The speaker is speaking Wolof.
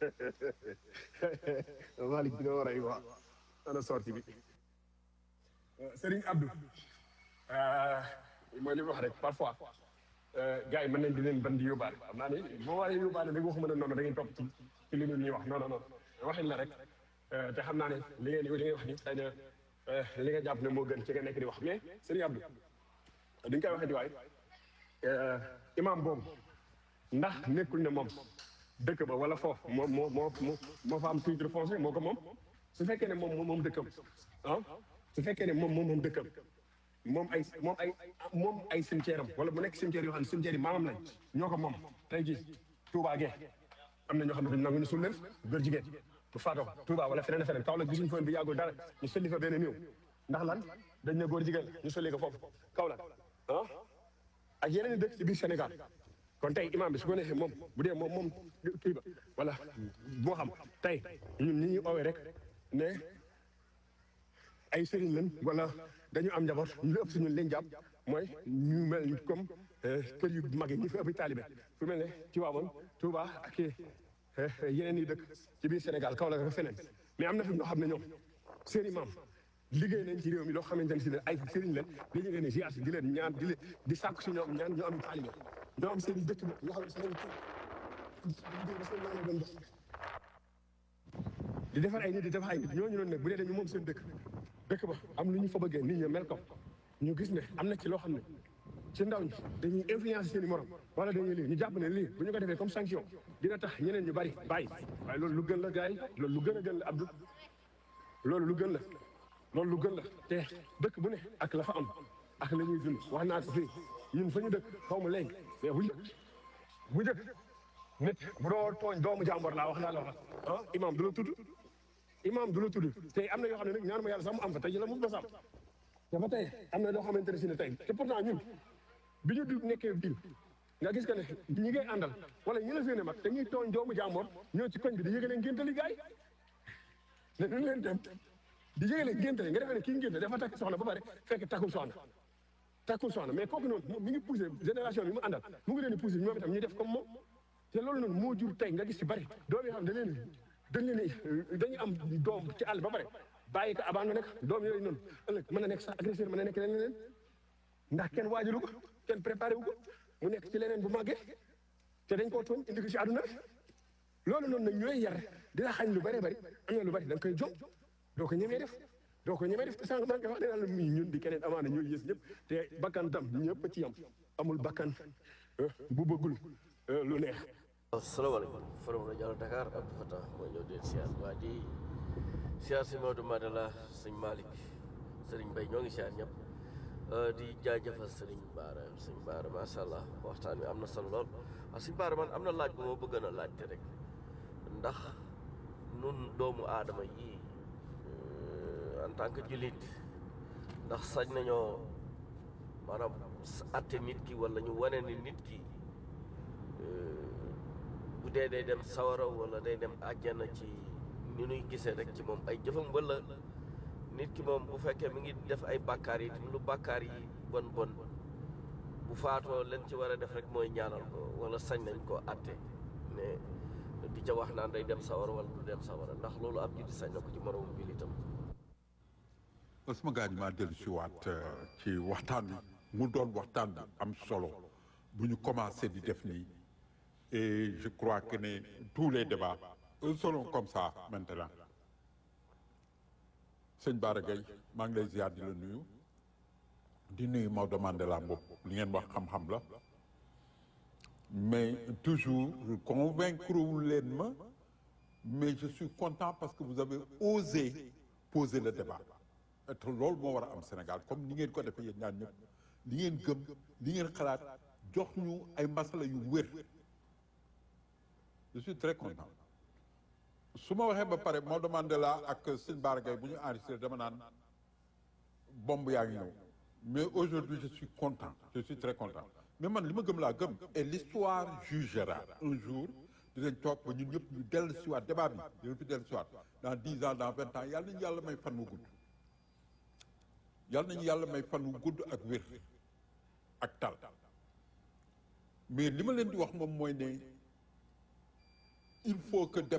Malick bi nga war a yi waa ana sorti bi Serigne Abdou mooy li ma wax rek parfois gars yi mën nañ di leen ban di yóbbaale xam naa ni boo waree yóbbaale rek waxuma ne noonu da ngeen topp ci ci li ñuy wax non non non waxin la rek te xam naa ne li ngeen li ngeen wax ni xëy na li nga jàpp ne moo gën ci nga nekk di wax mais Serigne Abdou di nga koy waxee di waay imam boobu ndax nekkul ne moom dëkk ba wala foofu moo moo moo moo fa am titre foncier moo ko moom su fekkee ne moom moom dëkkam ah su fekkee ne moom moom moom dëkkam moom ay moom ay moom ay cimetière am wala mu nekk cimetière yoo xam ne cimetière yi maamam lañ ñoo ko moom tey jii Touba Gueye am na ñoo xam ne dañ nangu ñu suul leen góor jigéen bu faatoo Touba wala feneen feneen Kaolack gisuñu fa bi yàggul dara ñu sulli fa benn néew ndax lan dañ ne góor jigéen ñu sulli ko foofu Kaolack ah ak yeneen i dëkk ci biir Sénégal kon tey imam bi su ko neexee moom bu dee moom moom kii ba wala boo xam tey ñun ñi ñuy oowee rek ne ay sëriñ lañ wala dañu am njaboot ñu ëpp si ñun leen jàpp mooy ñu mel comme kër yu mag yi ñu fi ëpp taalibe fu mel ne Tiwaawan Touba ak yeneen yi dëkk ci biir Sénégal Kaolack ak feneen mais am na fi ñoo xam ne ñoom seen imam liggéey nañ ci réew mi loo xamante ne si ne ay sëriñ leen dañu leen di ziar si di leen ñaan di leen di sàkku si ñoom ñaan ñoo am taalibe ñoo am seen i dëkk yoo xam ne seen di defar ay nit di defar ay nit ñooñu noonu nag bu dee dañu moom seen dëkk dëkk ba am lu ñu fa bëggee nit ñi mel ko ñu gis ne am na ci loo xam ne ci ndaw ñi dañuy influence seen i morom wala dañuy lii ñu jàpp ne lii bu ñu ko defee comme sanction dina tax ñeneen ñu bari bàyyi waaye loolu lu gën la gars yi loolu lu gën a gën la Abdou loolu lu gën la loolu lu gën la te dëkk bu ne ak la fa am ak la ñuy dund wax naa ko fii ñun fa ñu dëkk xaw ma léegi mais bu njëkk bu njëkk nit bu doo tooñ doomu jàmbor laa wax naa la wax ah imam du la tudd imam du la tudd tey am na yoo xam ne nag ñaan ma yàlla sax mu am fa tey la mu ba sam te ba tey am na loo xamante ne si ne tey te pourtant ñun bi ñu du nekkee biir nga gis que ne ñi ngay àndal wala ñi la seene mag dañuy tooñ doomu jàmbor ñoo ci koñ bi di yëgalee ngéntali gaay ne duñ leen dem di yëgalee ngéntali nga defee ne kii ngénte dafa takk soxna ba pare fekk takkul soxna takkul soxna mais kooku noonu mi ngi poussé génération bi mu àndal mu ngi leen di poussé ñoom itam ñu def comme moom te loolu noonu moo jur tey nga gis ci bari doom yoo xam dañ leen dañ leen dañuy am doom ci àll ba pare bàyyi ko abandonné nekk doom yooyu noonu ëllëg mën na nekk sax agresseur mën na nekk leneen ndax kenn waajalu ko kenn préparé wu ko mu nekk ci leneen bu màggee te dañ koo tooñ indi ko ci àdduna loolu noonu nag ñooy yar dina xañ lu bari bari am na lu bari da nga koy jom doo ko ñemee def doo ko ñemee def te sànq maa ngi koy wax nee naa la muy ñun di keneen amaana ñooy yées ñëpp te bakkan tam ñëpp ci yam amul bakkan bu bëggul lu neex asalaamaaleykum forum rajo Dakar Abdou Fatah mooy ñëw deen siyaar waa di siyaar si Maodo Madela sëñ Malick sëriñ Mbaye ñoo ngi siyaar ñëpp di jaajëfal sëriñ Baara sëñ Baara macha allah waxtaan wi am na solo lool waaw sëñ Baara man am na laaj bu ma bëgg a laajte rek ndax nun doomu aadama yi en tant que jullit ndax sañ nañoo maanaam atte nit ki wala ñu wane ni nit ki bu dee day dem sawara wala day dem àjjana ci ni nuy gisee rek ci moom ay jëfam wala nit ki moom bu fekkee mi ngi def ay bàkkaar yi lu bàkkaar yi bon bon bu faatoo leen ci war a def rek mooy ñaanal ko wala sañ nañ koo atte ne di ca wax naan day dem sawara wala du dem sawara ndax loolu ab jullit sañ na ko ci moroomum jullitam sama gaañ maa dellu si waat ci waxtaan bi mu doon waxtaan bi am solo bu ñu commencé di def nii et je crois que ne tous les débats seront comme ça maintenant sëñ Bara Gaye maa ngi lay ziar di la nuyu di nuyu Maodo Mandela Mbop li ngeen wax xam-xam la mais toujours convaincre wu leen ma mais je suis content parce que vous avez osé poser le débat te loolu moo war a am Sénégal comme ni ngeen ko defee yéen ñaan ñëpp li ngeen gëm li ngeen xalaat jox ñu ay masala yu wér je suis très content su ma waxee ba pare Maodo Mandela ak sëñ Bara Gaye bu ñu enregistré dama naan bomb yaa ngi ñëw mais aujourd'hui je suis content je suis très content mais man li ma gëm laa gëm et l'histoire jugera un jour dinañ toog ba ñun ñëpp ñu dellu si waat débat bi dinañ fi dellu si waat dans dix ans dans vingt ans yàlla nañu yàlla may fan wu gudd yàlla nañu yàlla may fan wu gudd ak wér ak tal mais li ma leen di wax moom mooy ne il faut que